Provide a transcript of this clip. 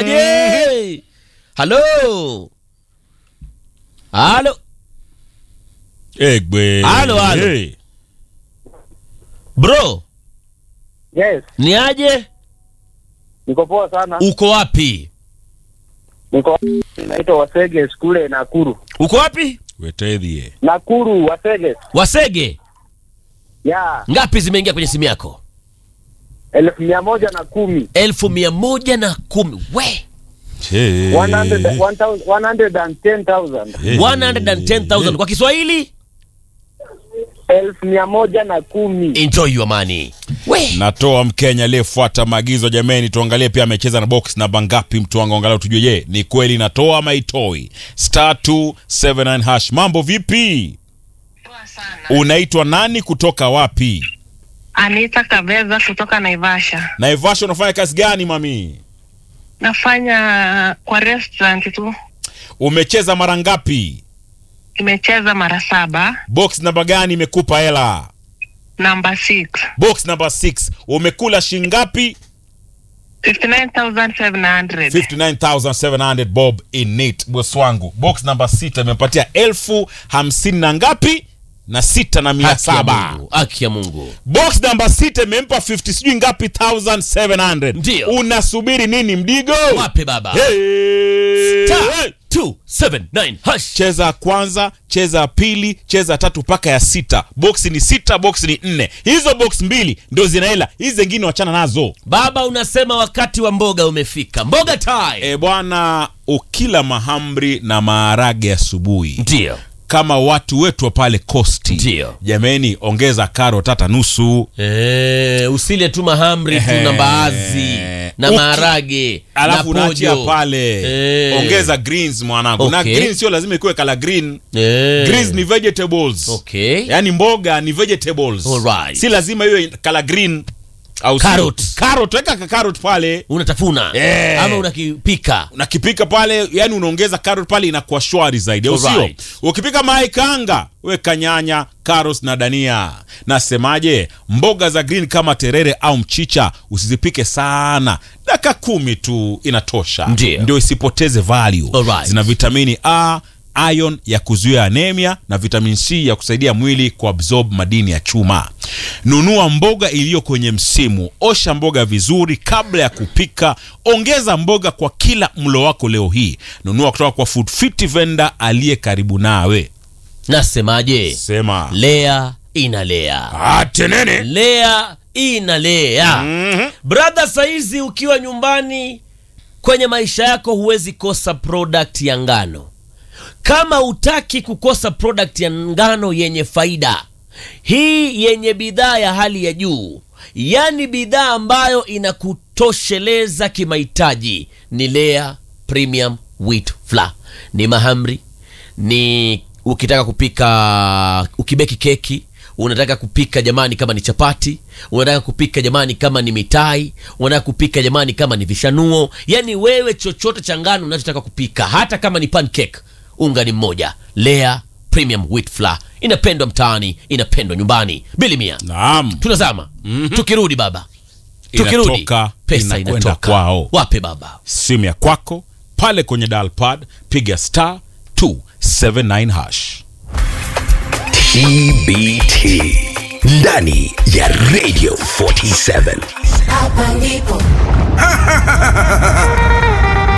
Inakuwaje? Halo, halo, Egbe. Halo, halo. Hey. bro, Yes, ni aje? niko poa sana. Uko wapi? Niko naitwa Wasege kule Nakuru. Uko wapi? Wetethie. Nakuru Wasege. Wasege. Ya, Ngapi zimeingia kwenye simu yako? elfu mia moja na kumi. elfu mia moja na kumi. We, Hey. 100 1000 110,000. Hey. 110,000 kwa Kiswahili. Elfu mia moja na kumi. Enjoy your money. We, Natoa Mkenya aliyefuata maagizo. Jameni, tuangalie pia amecheza na box namba ngapi, mtu wangu, angalau tujue, je, ni kweli natoa ama itoi? Star 279 hash. Mambo vipi? Poa sana. Unaitwa nani, kutoka wapi? Anita Kabeza kutoka Naivasha. Naivasha, unafanya kazi gani mami? Nafanya kwa restaurant tu. Umecheza mara ngapi? Imecheza mara saba. Box namba gani imekupa hela? Number 6. Box number 6 umekula shingapi? 59,700. 59700 bob in it boss wangu box namba sita imepatia elfu hamsini na ngapi na sita na mia haki ya saba Mungu, haki ya Mungu. box namba sita imempa 50 sijui ngapi 1700 Ndio. unasubiri nini mdigo Wape baba. Hey! Star 279 hash. cheza ya kwanza cheza ya pili cheza ya tatu mpaka ya sita box ni sita box ni nne hizo box mbili ndio zina hela hizi zingine wachana nazo Baba unasema wakati wa mboga umefika. Mboga time. e bwana ukila mahamri na maharage asubuhi Ndio. kama watu wetu wa pale kosti Ndio. jameni ongeza karot hata nusu Eh, usile tu mahamri tu Ehe. na mbaazi na Uki- maharage alafu na unaachia pojo. pale Eh. ongeza greens mwanangu na Okay. green sio lazima ikuwe kala green Eh. greens ni vegetables Okay. yaani mboga ni vegetables Alright. si lazima iwe kala green au sio? Carrot. carrot weka ka carrot pale unatafuna Eh. ama unakipika unakipika pale yani unaongeza carrot pale inakuwa shwari zaidi au sio Alright. ukipika mayai kanga weka nyanya carrots na dania nasemaje mboga za green kama terere au mchicha usizipike sana dakika kumi tu inatosha Ndio. ndio isipoteze value Alright. zina vitamini a ion ya kuzuia anemia na vitamin c ya kusaidia mwili kuabsorb madini ya chuma nunua mboga iliyo kwenye msimu osha mboga vizuri kabla ya kupika ongeza mboga kwa kila mlo wako leo hii nunua kutoka kwa food fit vendor aliye karibu nawe nasemaje sema lea inalea atenene lea inalea Mhm. brother saizi ukiwa nyumbani kwenye maisha yako huwezi kosa product ya ngano kama utaki kukosa product ya ngano yenye faida hii yenye bidhaa ya hali ya juu yaani bidhaa ambayo inakutosheleza kimahitaji ni lea premium wheat flour ni mahamri ni ukitaka kupika ukibeki keki unataka kupika jamani kama ni chapati unataka kupika jamani kama ni mitai unataka kupika jamani kama ni vishanuo yani wewe chochote cha ngano unachotaka kupika hata kama ni pancake unga ni mmoja lea premium wheat flour inapendwa mtaani inapendwa nyumbani bili mia naam tunazama tukirudi baba tukirudi Inatoka, pesa inakwenda inatoka kwao. wape baba simu ya kwako pale kwenye dalpad piga star 279 hash TBT ndani ya Radio 47. Hapa ndipo